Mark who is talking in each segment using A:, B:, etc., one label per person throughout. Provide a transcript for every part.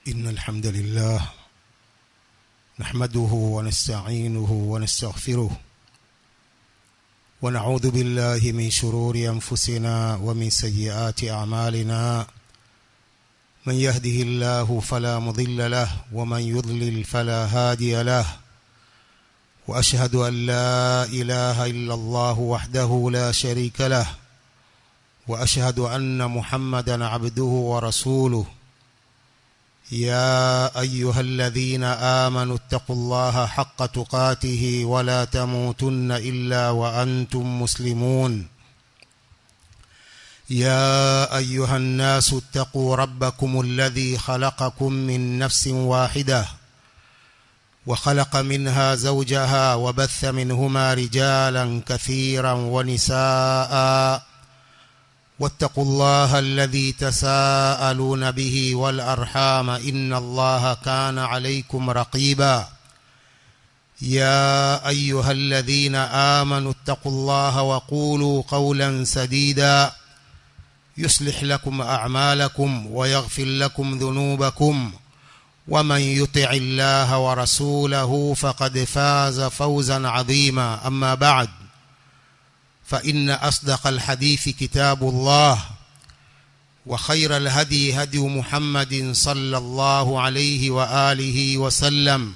A: إن الحمد لله نحمده ونستعينه ونستغفره ونعوذ بالله من شرور أنفسنا ومن سيئات أعمالنا من يهده الله فلا مضل له ومن يضلل فلا هادي له وأشهد أن لا إله إلا الله وحده لا شريك له وأشهد أن محمدا عبده ورسوله يا أيها الذين آمنوا اتقوا الله حق تقاته ولا تموتن إلا وأنتم مسلمون يا أيها الناس اتقوا ربكم الذي خلقكم من نفس واحدة وخلق منها زوجها وبث منهما رجالا كثيرا ونساء واتقوا الله الذي تساءلون به والأرحام إن الله كان عليكم رقيبا يا أيها الذين آمنوا اتقوا الله وقولوا قولا سديدا يصلح لكم أعمالكم ويغفر لكم ذنوبكم ومن يطع الله ورسوله فقد فاز فوزا عظيما أما بعد فإن أصدق الحديث كتاب الله وخير الهدي هدي محمد صلى الله عليه وآله وسلم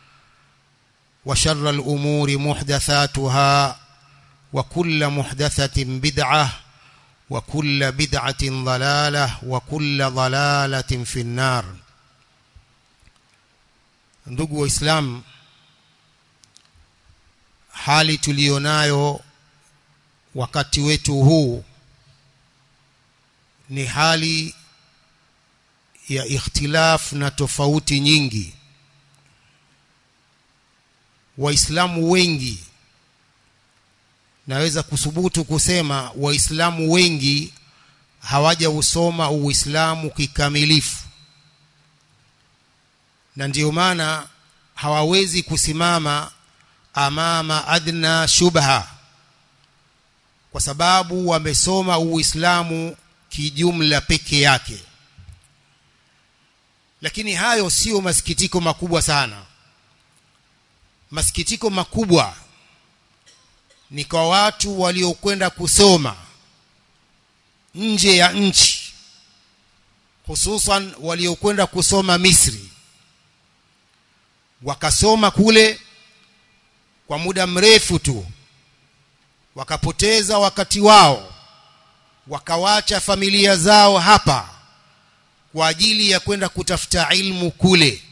A: وشر الأمور محدثاتها وكل محدثة بدعة وكل بدعة ضلالة وكل ضلالة في النار ndugu waislamu hali tuliyonayo wakati wetu huu ni hali ya ikhtilaf na tofauti nyingi waislamu wengi naweza kusubutu kusema waislamu wengi hawajausoma uislamu kikamilifu na ndiyo maana hawawezi kusimama amama adna shubha kwa sababu wamesoma uislamu kijumla peke yake lakini hayo sio masikitiko makubwa sana masikitiko makubwa ni kwa watu waliokwenda kusoma nje ya nchi hususan waliokwenda kusoma Misri wakasoma kule kwa muda mrefu tu wakapoteza wakati wao wakawacha familia zao hapa kwa ajili ya kwenda kutafuta ilmu kule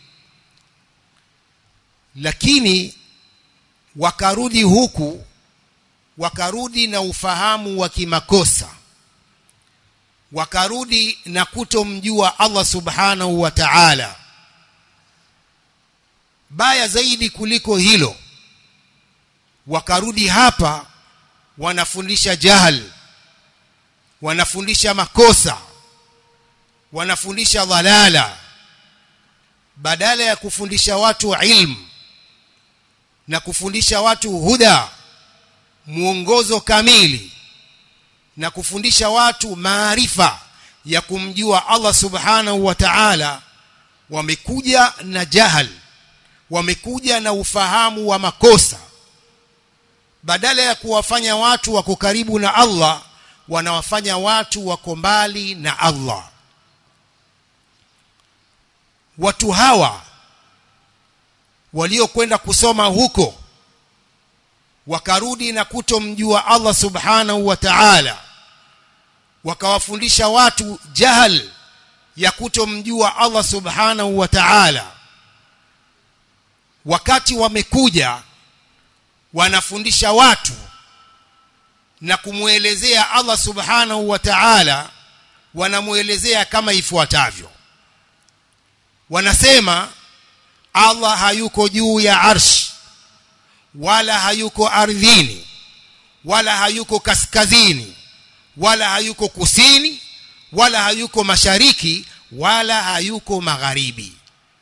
A: lakini wakarudi huku wakarudi na ufahamu wa kimakosa wakarudi na kutomjua Allah subhanahu wa ta'ala baya zaidi kuliko hilo wakarudi hapa wanafundisha jahal wanafundisha makosa wanafundisha dhalala badala ya kufundisha watu ilmu na kufundisha watu huda mwongozo kamili na kufundisha watu maarifa ya kumjua Allah subhanahu wa ta'ala wamekuja na jahal wamekuja na ufahamu wa makosa badala ya kuwafanya watu wako karibu na Allah wanawafanya watu wako mbali na Allah watu hawa waliokwenda kusoma huko wakarudi na kutomjua Allah subhanahu wa ta'ala wakawafundisha watu jahal ya kutomjua Allah subhanahu wa ta'ala wakati wamekuja wanafundisha watu na kumwelezea Allah subhanahu wa ta'ala wanamwelezea kama ifuatavyo wanasema Allah hayuko juu ya arsh wala hayuko ardhini wala hayuko kaskazini wala hayuko kusini wala hayuko mashariki wala hayuko magharibi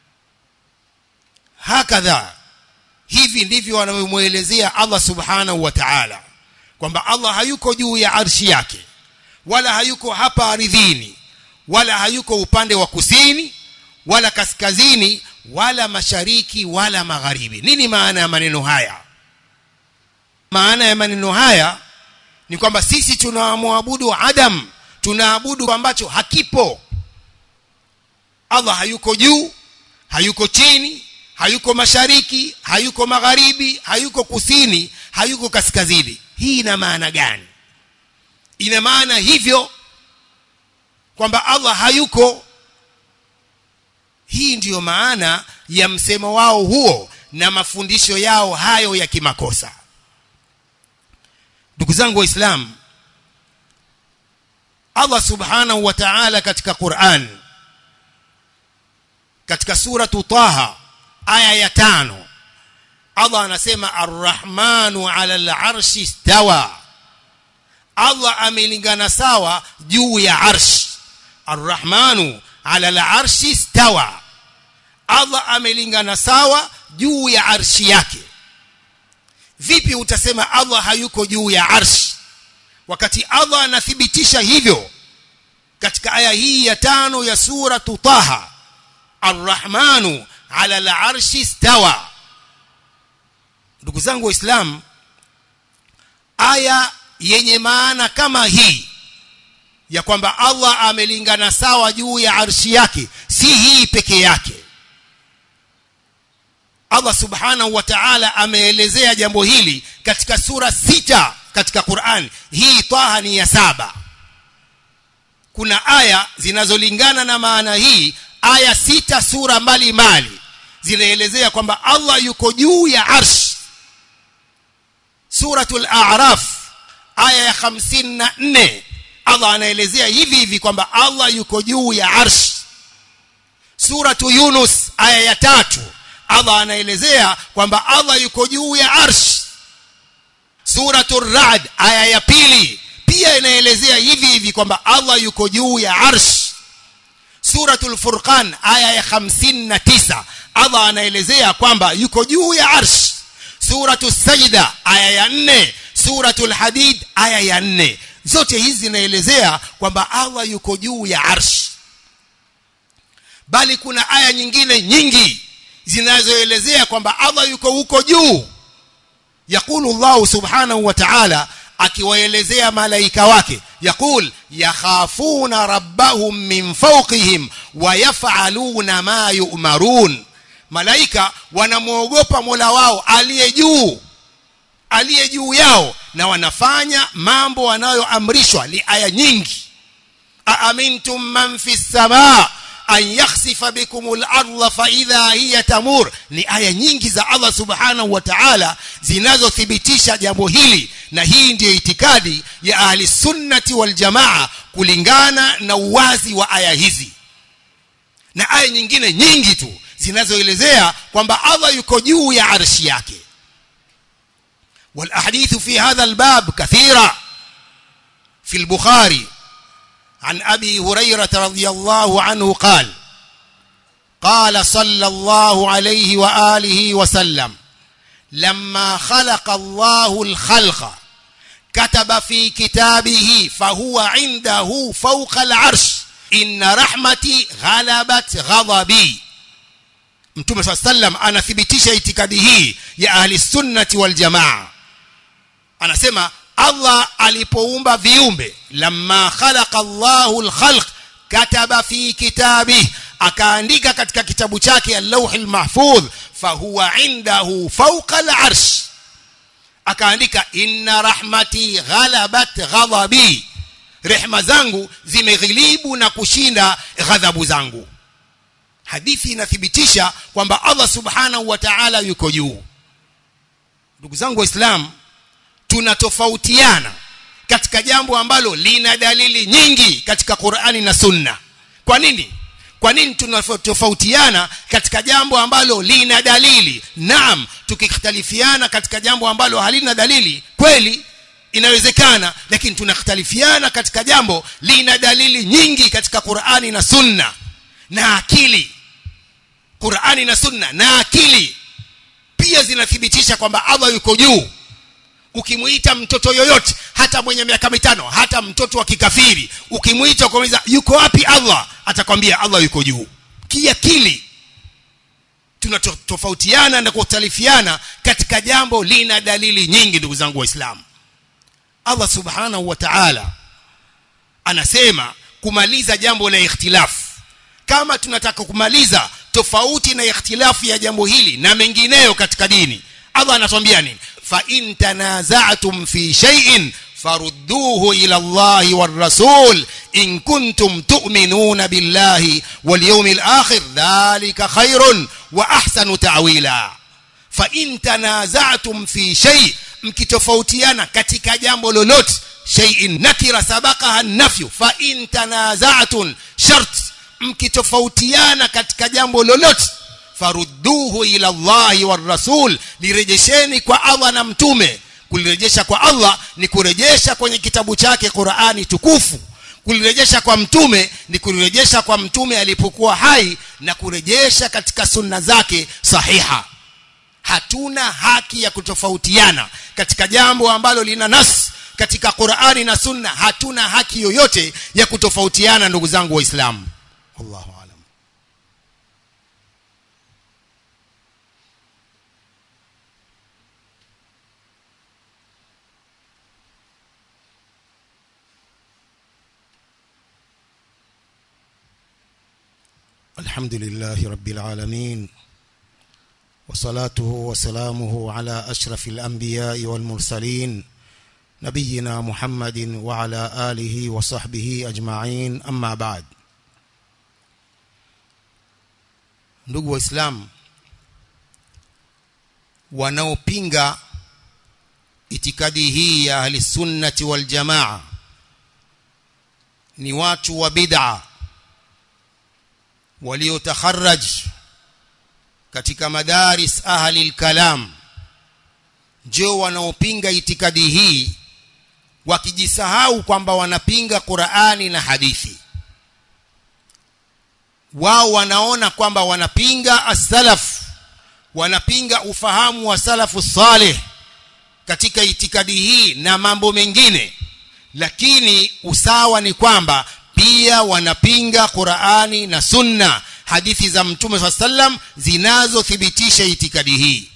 A: hakadha hivi ndivyo wanavyomwelezea Allah subhanahu wa ta'ala kwamba Allah hayuko juu ya arshi yake wala hayuko hapa ardhini wala hayuko upande wa kusini wala kaskazini wala mashariki wala magharibi nini maana ya maneno haya maana ya maneno haya ni kwamba sisi tunamwabudu adam tunaabudu ambacho hakipo allah hayuko juu hayuko chini hayuko mashariki hayuko magharibi hayuko kusini hayuko kaskazini hii ina maana gani ina maana hivyo kwamba allah hayuko hii ndiyo maana ya msemo wao huo na mafundisho yao hayo ya kimakosa ndugu zangu waislamu allah subhanahu wa ta'ala katika quran katika suratu taha aya ya tano allah anasema arrahmanu ala larshi stawa allah amelingana sawa juu ya arsh arrahmanu ala larshi stawa allah amelingana sawa juu ya arshi yake vipi utasema allah hayuko juu ya arshi wakati allah anathibitisha hivyo katika aya hii ya tano ya suratu taha arrahmanu ala larshi stawa ndugu zangu waislamu aya yenye maana kama hii ya kwamba allah amelingana sawa juu ya arshi yake si hii peke yake allah subhanahu wa ta'ala ameelezea jambo hili katika sura sita katika quran hii taha ni ya saba kuna aya zinazolingana na maana hii aya sita sura mbalimbali zinaelezea kwamba allah yuko juu ya arsh suratul a'raf aya ya 54 allah anaelezea hivi hivi kwamba allah yuko juu ya arsh suratu yunus aya ya tatu allah anaelezea kwamba allah yuko juu ya arsh suratu rad aya ya pili pia inaelezea hivi hivi kwamba allah yuko juu ya arsh suratul furqan aya ya 59 allah anaelezea kwamba yuko juu ya arsh suratu sajda aya ya 4 suratul hadid aya ya 4 zote hizi zinaelezea kwamba allah yuko juu ya arsh bali kuna aya nyingine nyingi zinazoelezea kwamba allah yuko huko juu yaqulu llahu subhanahu wa ta'ala akiwaelezea malaika wake yaqul yakhafuna rabbahum min fawqihim wa yaf'aluna ma yu'marun malaika wanamwogopa mola wao aliye juu aliye juu yao na wanafanya mambo wanayoamrishwa ni aya nyingi aamintum man fi samaa an yakhsifa bikum al-ardha fa idha hiya tamur ni aya nyingi za Allah subhanahu wa ta'ala zinazothibitisha jambo hili na hii ndiyo itikadi ya ahli sunnati wal jamaa kulingana na uwazi wa aya hizi na aya nyingine nyingi tu zinazoelezea kwamba Allah yuko juu ya arshi yake والاحاديث في هذا الباب كثيره في البخاري عن ابي هريره رضي الله عنه قال قال صلى الله عليه واله وسلم لما خلق الله الخلق كتب في كتابه فهو عنده فوق العرش ان رحمتي غلبت غضبي mtume saa sallam anathibitisha itikadi hii ya ahli sunnati wal jamaa anasema allah alipoumba viumbe lamma khalaqa llahu lkhalq kataba fi kitabih akaandika katika kitabu chake allauhi lmahfudh fahuwa indahu fauqa larsh akaandika inna rahmati ghalabat ghadhabi rehma zangu zimeghilibu na kushinda ghadhabu zangu hadithi inathibitisha kwamba allah subhanahu wa ta'ala yuko juu ndugu zangu waislamu tunatofautiana katika jambo ambalo lina dalili nyingi katika qurani na sunna kwa nini kwa nini tunatofautiana katika jambo ambalo lina dalili naam tukikhtalifiana katika jambo ambalo halina dalili kweli inawezekana lakini tunakhtalifiana katika jambo lina dalili nyingi katika qurani na sunna na akili qurani na sunna na akili pia zinathibitisha kwamba allah yuko juu ukimwita mtoto yoyote hata mwenye miaka mitano hata mtoto wa kikafiri ukimwita ukamuuliza yuko wapi allah atakwambia allah yuko juu kiakili tunatofautiana na kutalifiana katika jambo lina dalili nyingi ndugu zangu waislamu Allah subhanahu wa ta'ala anasema kumaliza jambo la ikhtilafu kama tunataka kumaliza tofauti na ikhtilafu ya jambo hili na mengineyo katika dini Allah anatuambia nini fa in tanaza'tum fi shay'in farudduhu ila Allah war rasul in kuntum tu'minuna billahi wal yawmil akhir dhalika khairun wa ahsanu ta'wila fa in tanaza'tum fi shay mkitofautiana katika jambo lolote shay'in nakira sabaqaha nafyu fa in tanaza'tum shart mkitofautiana katika jambo lolote farudduhu ila Allahi war rasul lirejesheni kwa Allah na mtume kulirejesha kwa Allah ni kurejesha kwenye kitabu chake Qur'ani tukufu kulirejesha kwa mtume ni kulirejesha kwa mtume alipokuwa hai na kurejesha katika sunna zake sahiha hatuna haki ya kutofautiana katika jambo ambalo lina nas katika Qur'ani na sunna hatuna haki yoyote ya kutofautiana ndugu zangu waislamu wallahu alam الحمد لله رب العالمين وصلاته وسلامه على أشرف الأنبياء والمرسلين نبينا محمد وعلى آله وصحبه أجمعين أما بعد ndugu waislamu wanaopinga itikadi hii ya ahli sunnati wal jamaa ni watu wa bid'a waliotakharraj katika madaris ahli al-kalam ndio wanaopinga itikadi hii wakijisahau kwamba wanapinga Qur'ani na hadithi wao wanaona kwamba wanapinga as-salaf wanapinga ufahamu wa salafu salih katika itikadi hii na mambo mengine lakini usawa ni kwamba pia wanapinga Qur'ani na Sunna hadithi za Mtume swalla sallam zinazothibitisha itikadi hii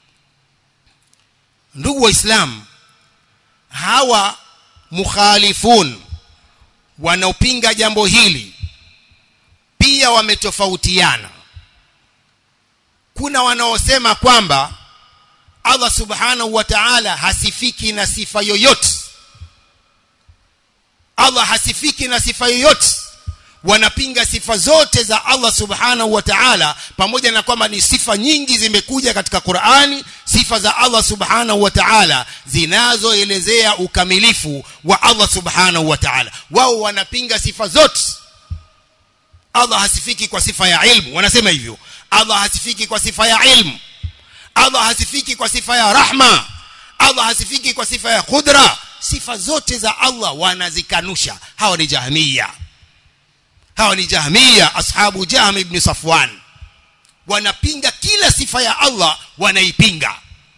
A: ndugu waislamu hawa mukhalifun wanaopinga jambo hili pia wametofautiana kuna wanaosema kwamba Allah subhanahu wa ta'ala hasifiki na sifa yoyote Allah hasifiki na sifa yoyote wanapinga sifa zote za Allah subhanahu wa ta'ala pamoja na kwamba ni sifa nyingi zimekuja katika Qur'ani sifa za Allah subhanahu wa ta'ala zinazoelezea ukamilifu wa Allah subhanahu wa ta'ala wao wanapinga sifa zote Allah hasifiki kwa sifa ya ilmu wanasema hivyo Allah hasifiki kwa sifa ya ilmu Allah hasifiki kwa sifa ya rahma Allah hasifiki kwa sifa ya qudra sifa zote za Allah wanazikanusha hawa ni jahmiya hawa ni jahmiya ashabu jahm ibn safwan wanapinga kila sifa ya Allah wanaipinga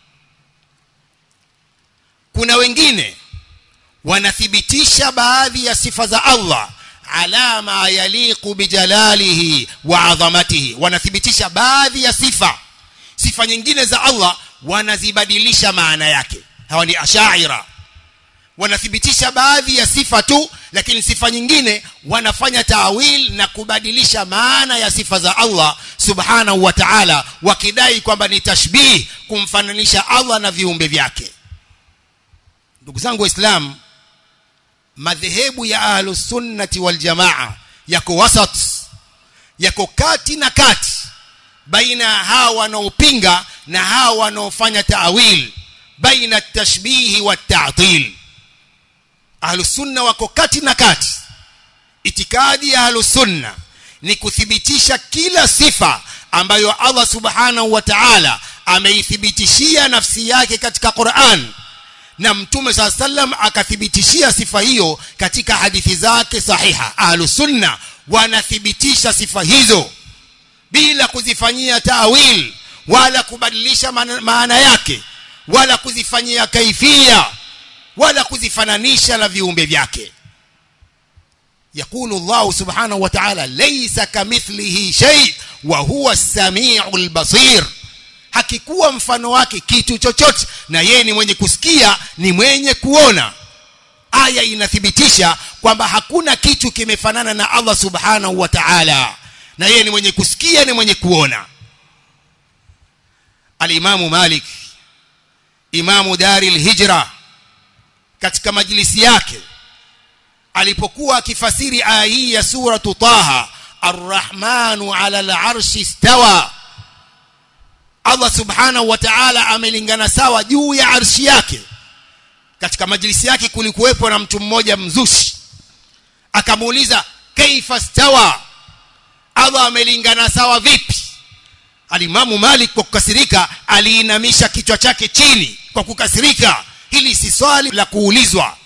A: kuna wengine wanathibitisha baadhi ya sifa za Allah ala ma yaliqu bijalalihi wa adhamatihi wanathibitisha baadhi ya sifa sifa nyingine za Allah wanazibadilisha maana yake hawa ni ashaira wanathibitisha baadhi ya sifa tu lakini sifa nyingine wanafanya taawil na kubadilisha maana ya sifa za Allah subhanahu wa ta'ala wakidai kwamba ni tashbih kumfananisha Allah na viumbe vyake ndugu zangu waislamu madhehebu ya ahlus sunnati wal jamaa yako wasat yako kati na kati baina hawa wanaopinga na hawa wanaofanya taawil baina tashbihi wa ta'til ahlus sunna wako kati na kati itikadi ya ahlus sunna ni kuthibitisha kila sifa ambayo Allah subhanahu wa ta'ala ameithibitishia nafsi yake katika Qur'an na mtume saa sallam akathibitishia sifa hiyo katika hadithi zake sahiha ahlus sunna wanathibitisha sifa hizo bila kuzifanyia tawil wala kubadilisha maana yake wala kuzifanyia kaifia wala kuzifananisha na viumbe vyake يقول الله سبحانه وتعالى ليس كمثله شيء وهو السميع البصير hakikuwa mfano wake kitu chochote na yeye ni mwenye kusikia ni mwenye kuona aya inathibitisha kwamba hakuna kitu kimefanana na Allah subhanahu wa ta'ala na yeye ni mwenye kusikia ni mwenye kuona alimamu Malik imamu dari hijra katika majlisi yake alipokuwa akifasiri aya hii ya suratu Taha arrahmanu ala al-arshi istawa Allah subhanahu wa ta'ala amelingana sawa juu ya arshi yake katika majlisi yake kulikuwepo na mtu mmoja mzushi akamuuliza kaifa stawa Allah amelingana sawa vipi alimamu Malik kwa kukasirika aliinamisha kichwa chake chini kwa kukasirika hili si swali la kuulizwa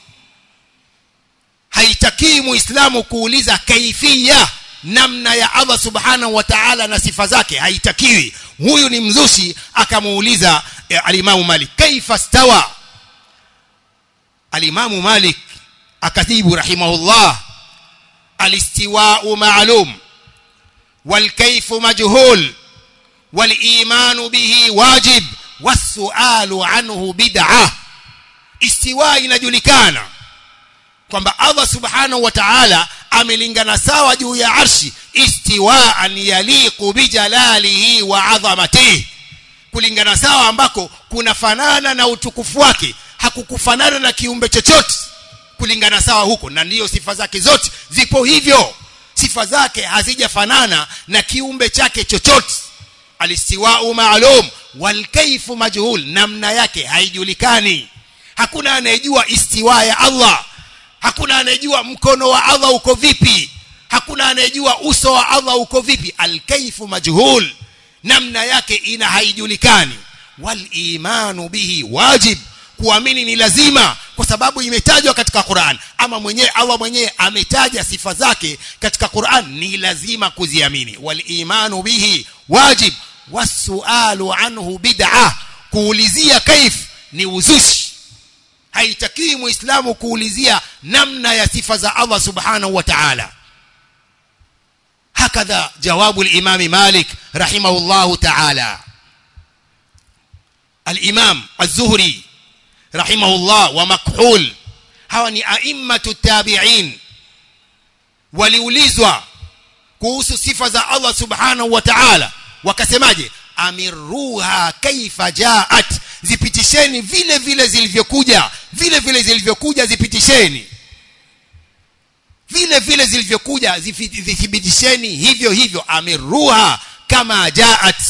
A: haitakii muislamu kuuliza kaifia namna ya Allah subhanahu wa ta'ala na sifa zake haitakiwi huyu ni mzushi akamuuliza eh, alimamu Malik kaifa stawa alimamu Malik akajibu rahimahullah alistiwa'u ma'lum والكيف مجهول والإيمان به واجب والسؤال عنه بدعة استواء inajulikana kwamba Allah subhanahu wa ta'ala amelingana sawa juu ya arshi istiwaan yaliqu bijalalihi wa adhamatihi kulingana sawa ambako kunafanana na utukufu wake hakukufanana na kiumbe chochote kulingana sawa huko na ndiyo sifa zake zote zipo hivyo sifa zake hazijafanana na kiumbe chake chochote alistiwau maalum walkaifu majhul namna yake haijulikani hakuna anayejua istiwa ya Allah hakuna anayejua mkono wa Allah uko vipi hakuna anayejua uso wa Allah uko vipi alkaifu majhul namna yake ina haijulikani walimanu bihi wajib kuamini ni lazima kwa sababu imetajwa katika Qur'an ama mwenyewe Allah mwenyewe ametaja sifa zake katika Qur'an ni lazima kuziamini walimanu bihi wajib wasualu anhu bid'ah kuulizia kaif ni uzushi haitakiwi muislamu kuulizia namna ya sifa za Allah subhanahu wa ta'ala hakadha jawabu al-imam Malik rahimahullahu ta'ala al-imam az-Zuhri rahimahullah wa makhul hawa ni aimmatu tabi'in waliulizwa kuhusu sifa za Allah subhanahu wa ta'ala wakasemaje amiruha kaifa jaat zipitisheni vile vile zilivyokuja vile vile zilivyokuja zipitisheni vile vile zilivyokuja zithibitisheni hivyo hivyo amiruha kama jaat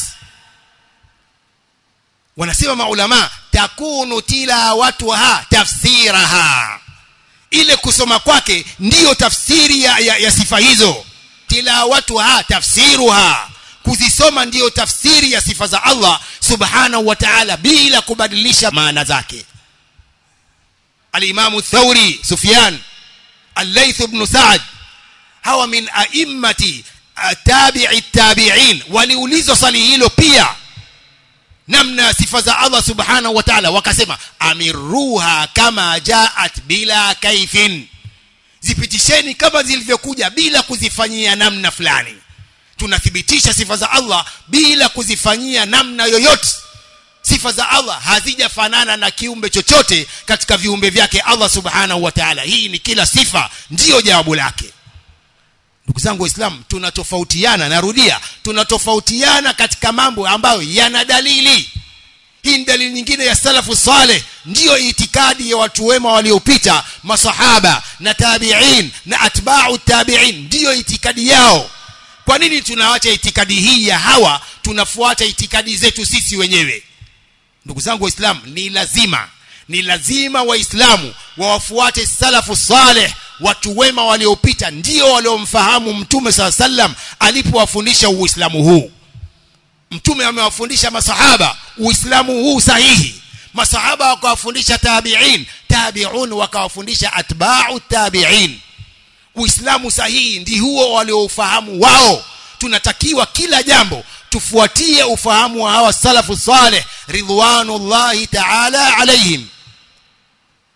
A: wanasema maulama takunu tilawatuha tafsiraha ile kusoma kwake ndiyo tafsiri ya, ya, ya sifa hizo tilawatuha tafsiruha kuzisoma ndiyo tafsiri ya sifa za Allah subhanahu wa ta'ala bila kubadilisha maana zake al-Imam Thawri Sufyan al-Layth ibn Sa'd hawa min a'immati tabi'i tabi'in waliulizwa swali hilo pia namna sifa za Allah subhanahu wa ta'ala wakasema amiruha kama jaat bila kaifin zipitisheni kama zilivyokuja bila kuzifanyia namna fulani tunathibitisha sifa za Allah bila kuzifanyia namna yoyote sifa za Allah hazijafanana na kiumbe chochote katika viumbe vyake Allah subhanahu wa ta'ala hii ni kila sifa ndiyo jawabu lake ndugu zangu waislamu tunatofautiana narudia tunatofautiana katika mambo ambayo yana dalili hii ni dalili nyingine ya salafu saleh ndiyo itikadi ya watu wema waliopita masahaba na tabi'in na atba'u tabi'in ndiyo itikadi yao kwa nini tunaacha itikadi hii ya hawa tunafuata itikadi zetu sisi wenyewe ndugu zangu waislamu ni lazima ni lazima waislamu wawafuate salafu saleh watu wema waliopita ndio waliomfahamu mtume saa sallam alipowafundisha uislamu huu mtume amewafundisha masahaba uislamu huu sahihi masahaba wakawafundisha tabi'in tabi'un wakawafundisha atba'u tabi'in uislamu sahihi ndi huo walioufahamu wao tunatakiwa kila jambo tufuatie ufahamu wa hawa salafu saleh ridwanullahi ta'ala alaihim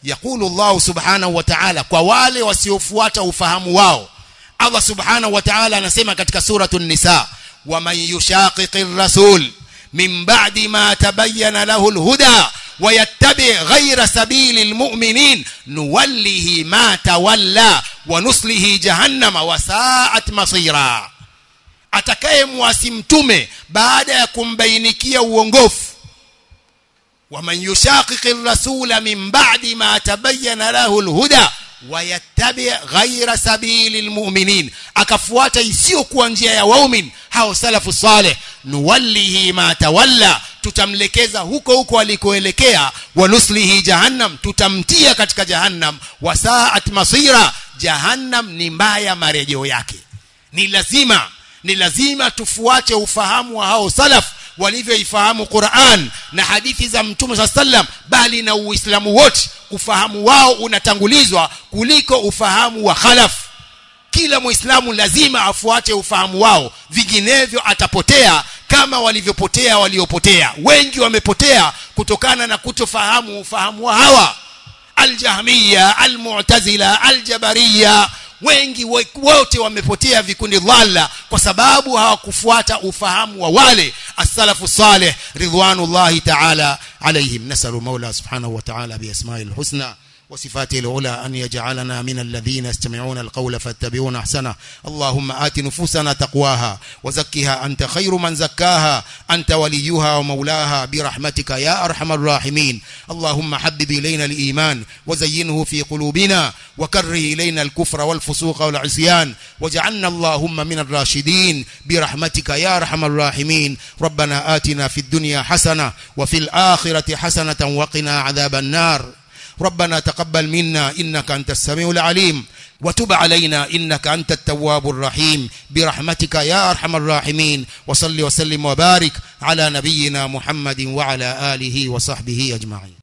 A: yaqulu Allah subhanahu wa ta'ala kwa wale wasiofuata ufahamu wao Allah subhanahu wa ta'ala anasema katika suratul nisa waman yushaqiqir rasul min ba'di ma tabayyana lahu alhuda ويتبع غير سبيل المؤمنين نوله ما تولى ونصله جهنم وساءت مصيرا atakayemwasi mtume baada ya kumbainikia uongofu waman yushaqiqi rasula min ba'di ma tabayyana lahu alhuda wayattabi ghaira sabili lmuminin akafuata isiyokuwa njia ya waumin hao salafu saleh nuwallihi ma tawalla tutamlekeza huko huko alikoelekea wanuslihi jahannam tutamtia katika jahannam wasaat masira jahannam ni mbaya marejeo yake ni lazima ni lazima tufuate ufahamu wa hao salaf walivyoifahamu Qur'an na hadithi za Mtume saa sallam bali na Uislamu wote ufahamu wao unatangulizwa kuliko ufahamu wa khalaf kila muislamu lazima afuate ufahamu wao vinginevyo atapotea kama walivyopotea waliopotea wengi wamepotea kutokana na kutofahamu ufahamu wa hawa aljahmiya almu'tazila aljabariya wengi wote wamepotea vikundi dhalla kwa sababu hawakufuata ufahamu wa wale as-salafu salih ridwanullahi ta'ala alayhim nasalu maula subhanahu wa ta'ala bi asma'il husna وصفاته العلى أن يجعلنا من الذين يستمعون القول فاتبعون أحسنه اللهم آت نفوسنا تقواها وزكها أنت خير من زكاها أنت وليها ومولاها برحمتك يا أرحم الراحمين اللهم حبب إلينا الإيمان وزينه في قلوبنا وكره إلينا الكفر والفسوق والعصيان واجعلنا اللهم من الراشدين برحمتك يا أرحم الراحمين ربنا آتنا في الدنيا حسنة وفي الآخرة حسنة وقنا عذاب النار ربنا تقبل منا إنك أنت السميع العليم وتب علينا إنك أنت التواب الرحيم برحمتك يا أرحم الراحمين وصل وسلم وبارك على نبينا محمد وعلى آله وصحبه أجمعين